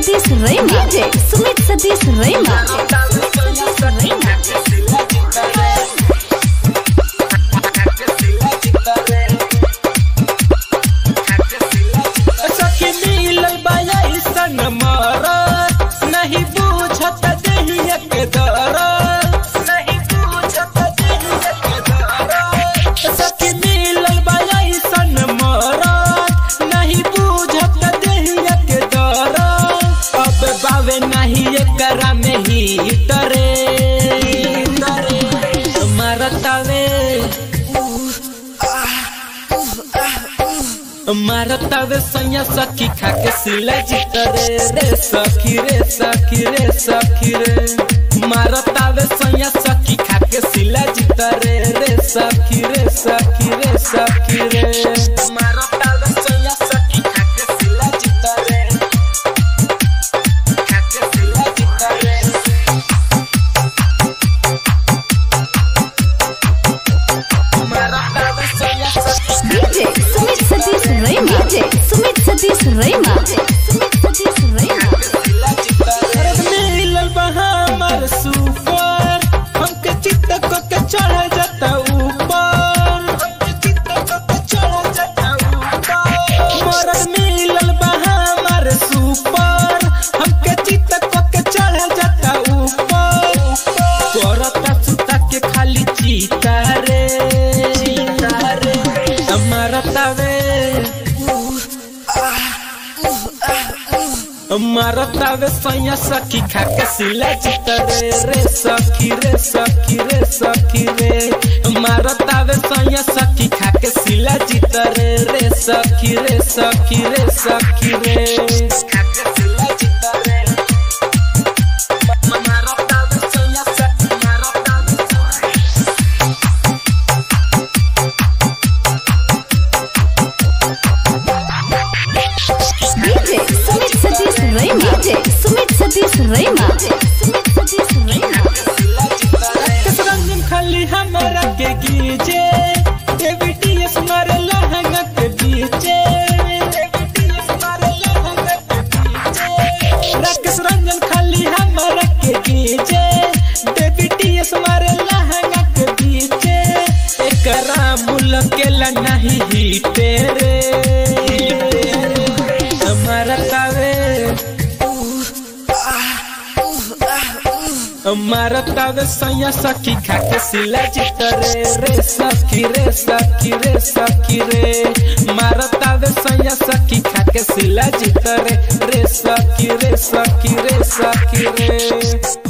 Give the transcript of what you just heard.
सतीश रैना डीजे सुमित सतीश रैना सखी मिलल बाया सन मर नहीं बूझत देहिया के दर नहीं बूझत देहिया के दर सखी मिलल बाया सन मर नहीं बूझत देहिया के दर अब बावे नहीं एकरा में ही तरे मारतावे मारतावे सैया सखी खाके सिला जितरे रे सखी रे सखी रे सखी रे मारतावे सैया सखी खाके सिला जितरे रे सखी रे सखी रे सखी रे मारतावे सैया सखी खाके सिला जितरे खाके सिला जितरे मारतावे सैया सखी डीजे सुमित सतीश रैना डीजे सुमित सतीश रैना सुमित सतीश रैना मिलल बा हमर सुपर हमके चित्त को के चढ़ जाता ऊपर हमके चित्त को के चढ़ जाता ऊपर मरद मिलल बा हमर सुपर हमके चित्त को के चढ़ जाता ऊपर करता सुता के खाली चीता रे चीता रे मारतावे मारतावे सैया सखी खाके सिला जितरे रे सखी रे सखी रे सखी रे मारतावे सैया सखी खाके सिला जितरे रे सखी रे सखी रे सखी रे खाके सिला जितरे मारतावे सैया सखी मारतावे डीजे सुमित सतीश रैना डीजे सुमित सतीश रैना सुमित सतीश रैना रंजन खाली हमरा के गीजे एबीटीएस मारे लहंगा के बीचे एबीटीएस मारे लहंगा के बीचे राकेश रंजन खाली हमरा के गीजे एबीटीएस मारे लहंगा के बीचे एकरा मुलकेला नहीं हिटे रे हमारा कावे मारतावे सैया सखी खाके सिला जितरे रे सखी रे सखी रे सखी रे मारतावे सैया सखी खाके सिला जितरे रे सखी रे सखी रे सखी रे